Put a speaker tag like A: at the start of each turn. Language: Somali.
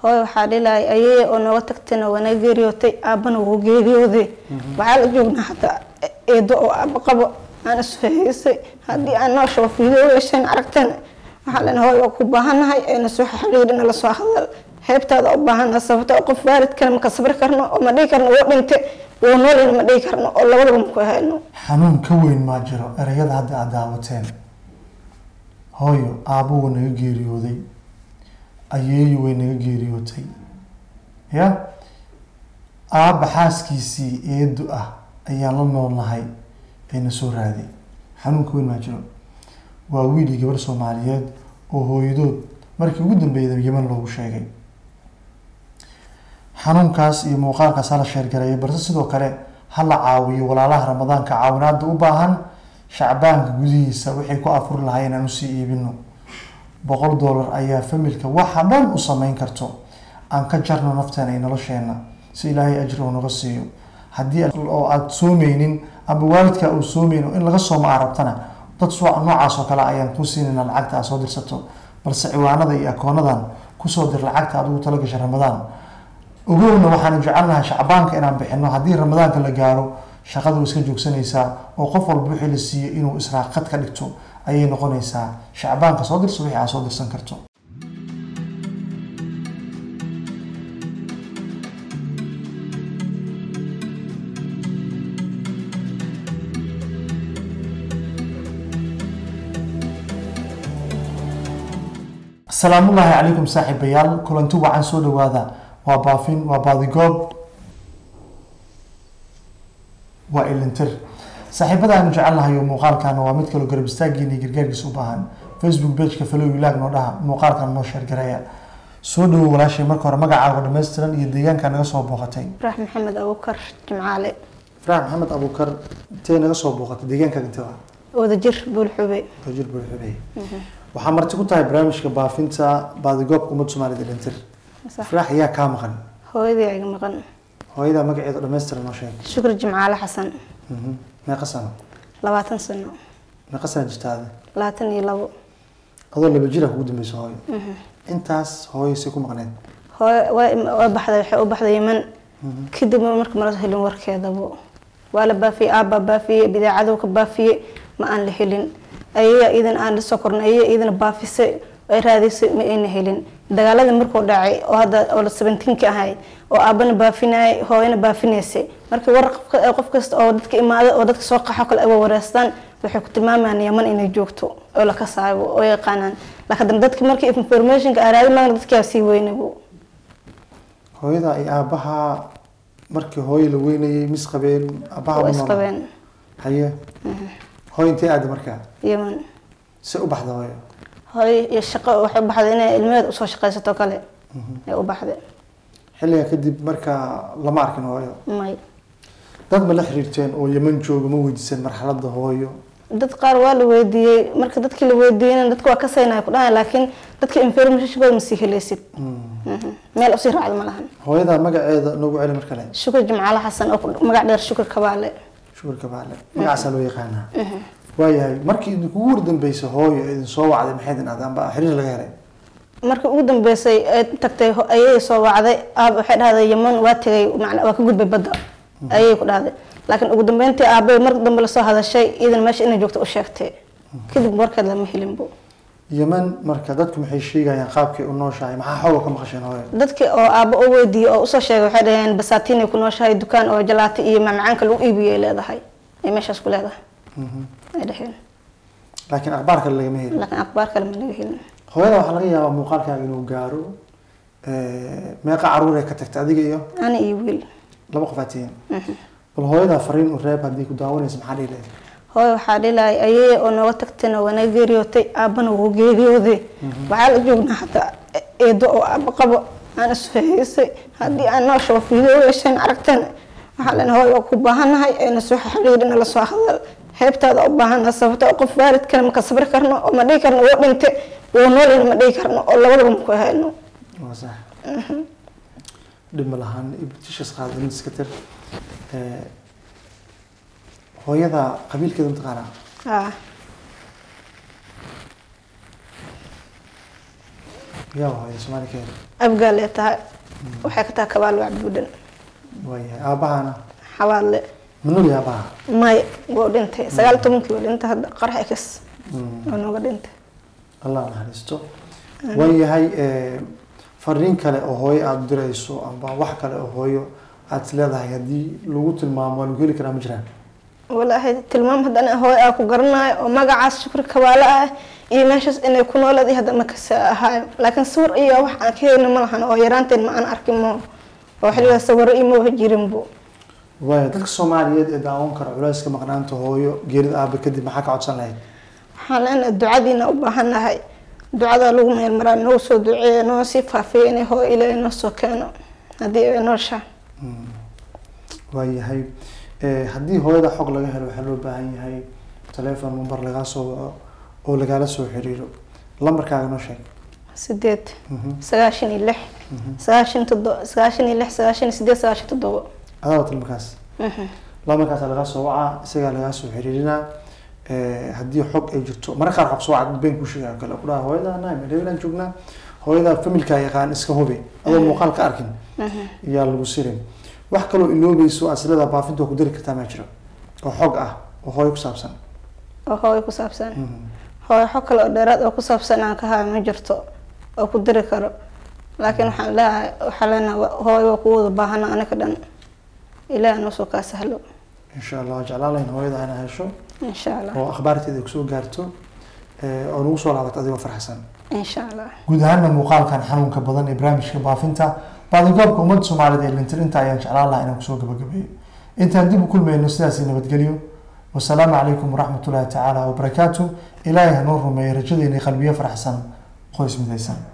A: hooyo waxaa dhilahay ayay oo nooga tagtayna waa naga geeriyootay aabbana wuu geeriyooday waxaa la joognaa hataa eedo oo aabba qabo aan ishaysay haddii aan noo shabo fiideo yeesheen aragtana waxaa lena hooyo waa ku baahannahay ayna soo xiriirina la soo hadal heebtaada u baahannaha sababta qof waalidkana maka sabri karno oo ma dhihi karno wuu dhinte wuu noolina ma dhihi karno oo labadaba maku hayno
B: xanuun ka weyn maa jiro ereyada hadda aad daawateen hooyo aabbuhu naga geeriyooday ayeeyu way naga geeriyootay ya aabba xaaskiisii eedu ah ayaan la noolnahay ayna soo raaday xanuun ka weyn maa jiro waa wiil iyo gabar soomaaliyeed oo hooyadood markii ugu dambeeyda yeman loogu sheegay xanuunkaas iyo muuqaalkaas hala sheergareeyo balse sidoo kale ha la caawiyo walaalaha ramadaanka caawinaada u baahan shacbaanka gudihiisa waxay ku afuri lahay inaan usii iibino boqol dollar ayaa familka waxa dhan u sameyn karto aan ka jarno nafteena iyo nolosheena si ilaahay ajri uu naga siiyo haddii oo aada soomeynin ama waalidka uu soomeynin in laga sooma aa rabtana dad soo noocaas oo kale ayaan kuu siinayna lacagta aad soo dirsato balse ciwaanada iyo akoonadan kusoo dir lacagta adigu tala gasha ramadaan ogowna waxaanu jecelnahay shacbaanka inaan bixino haddii ramadaanka la gaaro shaqada way iska joogsanaysaa oo qof walba wixii la siiyo inuu israaqad ka dhigto ayay noqonaysaa shacbaanka soo dirso wixii aad soo dirsan karto asalaamullaahi calaykum saaxiibayaal kulanti wacan soo dhawaada waa baafin waa baadigoob waa ilintir saaxiibada aanu jecelnahay oo muuqaalkan waa mid kaloo garab istaagiina iyo gargaarkiisa u baahan facebook pageka falow ilaag noo dhaha muuqaalkan noo sheergareeya soo dhawow walaashay marka hore magacaaga dhammaystiran iyo deegaanka naga soo booqatay
A: farax maxamed abukar jimcaale
B: farax maxamed abuukar intee naga soo booqatay deegaankaaga intee waa
A: wadajir buulxube
B: wajir buuxubey waxaa marti ku tahay barnaamijka baafinta baadigoobka ummadda soomaaliyed ilintir
A: sax
B: farax ayaa kaa maqan
A: hooyadii iga maqan
B: hooyadaa magaceeda dhammaystiran noo sheeg
A: shukri jimcaale xasan
B: Mhm. meeqa sano
A: labaatan sano
B: meeqa sano jirtaade
A: labaatan iyo labo
B: adoo laba jira kugu dambeyso hooyo intaas hooyo say ku maqneed
A: hooyo waa waa baxday waxay u baxday yeman kadib marka mala helin warkeedabo waa la baafiyey aabbaa baafiyey bidaacaduu ka baafiyey ma aan la helin ayaga iidan aan lasoo kornay ayaga iidana baafisay ay raadisay ma ayna helin dagaaladii markuu dhacay oo hadda oo la sabentiinka ahay oo aabbana baafinayay hooyana baafinaysay markii war qof- qof kasta oo dadka imaada oo dadka soo qaxo kale ay wareystaan waxay ku tilmaamayaan yaman inay joogto oo la kasaayo oo yaqaanaan laakiin haddana dadki markii informationka aan raadin maagna dadkaa sii weynabo
B: hooyada iyo aabaha markii hooyo la weynayay mis qabeen aabaha
A: waa
B: ma noolaa?
A: isqabeen
B: haye hooyo intee aada markaa
A: yeman
B: se u baxda hooyo
A: hooyo iyo shaqo waxay u baxday inay ilmaheed usoo shaqaysato kale ay u baxday
B: xilliga kadib markaa lama arkin hooyo
A: may
B: dad ma la xiriirteen oo yeman jooga ma weydiiseen marxaladda hooyo
A: dad qaar waa la weydiiyey marka dadkii la weydiiyeyna dadka waa ka saynaya ku dhahay laakiin dadka informationkooda ma sii helaysid Mhm. meel usii raacda ma lahan
B: hooyada magaceeda noogu celi mar kale
A: shukri jimcaale xasan oo ku- magac dheer shukri kabaale
B: shukurka baale magacaasaa loo yaqaanaa waayahay markii idinkugu wardambeysay hooyo idin soo wacday maxay idin ahdaan ba xiriir laga helay
A: markii ugu dambeysay ay tagtay ho- ayay soo wacday aab waxay dhahday yeman waa tegay macna waa ka gudbay badda ayay ku dhahday laakiin ugu dambeyntii aabay mar dambe lasoo hadashay iidan meesha inay joogto u sheegtay kadib warkeed lama helinbo
B: yeman marka dadku maxay sheegayaan qaabkay u nooshahay maxaa xooga ka maqasheen hooyo
A: dadkii oo aabbo u weydiiyey oo usoo sheegay waxay dhaheen basaatinay ku nooshahay dukaan oo jalaata iyo macmacaanka lagu iibiyay leedahay ay meeshaas ku leedahay ay dhaheen
B: laakiin akhbaar kale lagama helin
A: laakiin akhbaar kale ma laga helin
B: hooyada waxaa laga yaabaa muuqaalkaaga inuu gaaro meeqa caruur ay ka tagtay adiga iyo
A: ani iyo wiil
B: laba qof aad tihiin bal hooyadaa fariin u reeb haddii ku daawanaysa maxaa dhihi lahayd
A: hooyo waxaa dhilahay ayay oo nooga tagtayna waa naga geeriyootay aabbana wuu geeriyooday waxaa la joognaa hataa eedo oo aabba qabo aan ishaysay haddii aan noo shabo fiideo yeesheen aragtana waxaa lena hooyo waa ku baahannahay ayna soo xiriirina la soo hadal heebtaada u baahannaha sababta oo qof waalidkana maka sabri karno oo ma dhihi karno wuu dhinte wuu noolina ma dhihi karno oo labadaba maku hayno
B: waa sax dhib ma lahaan ibtishas qaadin iska tir Eh, hooyada qabiilkeeda mataqaanaa
A: ah
B: yaa hooyo soomaali ka heli
A: abgaalee tahay waxay ka tahay kabaal wacbuudhan
B: waayahay aabahana
A: xawaadle
B: manol iyo aabaha
A: may wuu dhintay sagaal iyo tobankii wuu dhintay hadda qarax ekas waa nooga dhintay
B: allah naxariisto waayahay fariin kale oo hooyo aada dirayso amba wax kale oo hooyo aada is leedahay haddii lagu tilmaamo waa lagu heli karaa ma jiraan
A: walaahi tilmaam haddana hooy aa ku garanayo oo magacaas shukri kabaale ah iyo meeshaas inay ku nooleeday hadda ma kasa ahaayo laakiin sawir iyo wax aan ka helin ma lahan oo yaraanteen ma aan arkin mo oo xilligaa sawiro iyo ma jirin bu
B: waaya dadka soomaaliyeed ee daawan kara culayska maqnaanta hooyo geerida aabe kadib maxaa ka codsan lahayd
A: waxaan leenahay ducadiina u baahannahay ducada lagu meel maraa noo soo duceeya noo sii faafiya inay hooyo ilaahay noo soo keeno haddii ay nooshaa
B: waayahay haddii hooyada xog laga helo waxaa loo baahan yahay telefon number lagaa soo waco oo lagaala soo xiriiro lambarkaaga noo sheeg
A: sideed sagaashan iyo lix sagaashan toddoba sagaashan iyo lix sagaashan iyo sideed sagaashan toddoba
B: adaa wata lambarkaas lambarkaasa lagaa soo wacaa isagaa lagaa soo xiriirinaa haddii xog ay jirto marka qaar xog soo wacad been ku sheegaa kale ku dhaha hooyada nahay madhawilaan joognaa hooyada familka yaqaan iska hubi adoo muuqaal ka arkin iyaa lagu sirin wax kaloo iloobayso aslada baafinta waa ku dari kartaa maa jiro oo xog ah oo hooyo ku saabsan
A: oo hooyo ku saabsan hooyo xog kale oo dheeraad oo ku saabsan aan ka hayo ma jirto oo ku diri karo laakiin waxaan leeyahay waxaa leenahay hooyo waa kuwada baahana aniga dhan ilaah noo soo kaa sahlo
B: insha allah waa jeclaan lahayn hooyada ina hesho
A: insha allah
B: oo akhbaarteeda ay kusoo gaarto oo nagu soo laabato adigoo farxsan
A: insha allah
B: guud ahaanna muuqaalkan xanuunka badan ee barnaamijka baafinta baadigoobka ummadda soomaaliyeed ee lintirinta ayaan jeclaan lahaa inaan kusoo gabagabeeyo intaan dib u kulmayno sidaasi nabadgelyo wasalaamu calaykum waraxmatullaahi tacaala wabarakaatu ilaahay hanoo rumeeyo rajadeena qalbiyo faraxsan qoys midaysan